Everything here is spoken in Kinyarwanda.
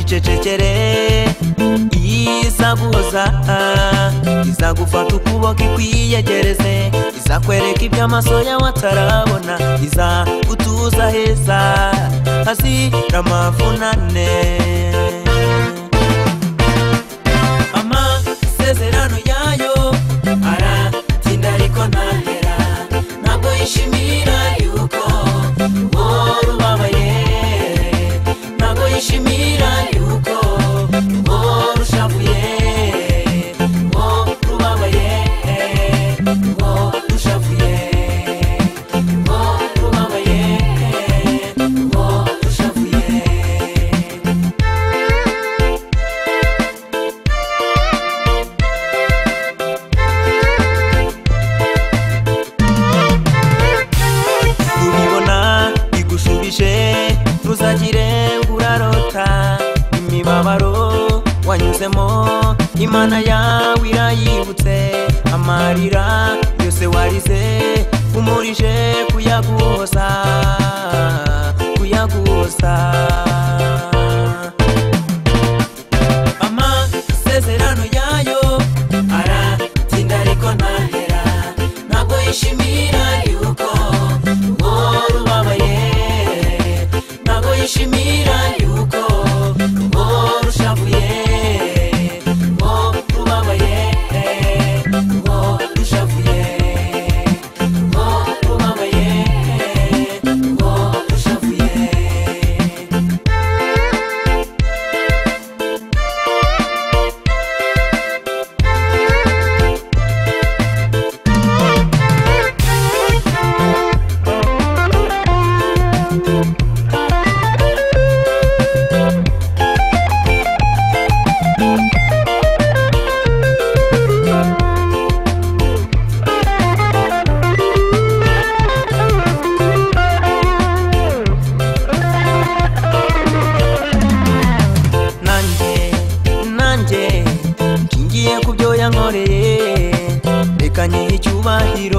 ucecekere izaguhoza izagufata ukuboko ikwiyegereze izakwereka ibyo amaso yawe atarabona izagutuza heza hazira amavunane amasezerano yayo aratinda ariko ntahera ntabwo yishimira yuko uwo rubabaye ntabwo yishimira yuko uwo rushavuye uwo rubabaye uwo rushavuye uwo rubabaye uwo rushavuye kubibona igushubije ntuzagire urarota imibabaro wanyuzemo imana yawe irayibutse amarira yose warize umurije kuyaguhoza kuyaguhoza amasezerano yayo aratinda ariko ntahera ntabwo yishimira yuko uwo rubabaye ntabwo yishimira yuko uwo rushavuye uwo rubabaye uwo rushavuye uwo rubabaye uwo rushavuye nanjye nanjye nshingiye ku byo yankoreye reka nyihe icyubahiro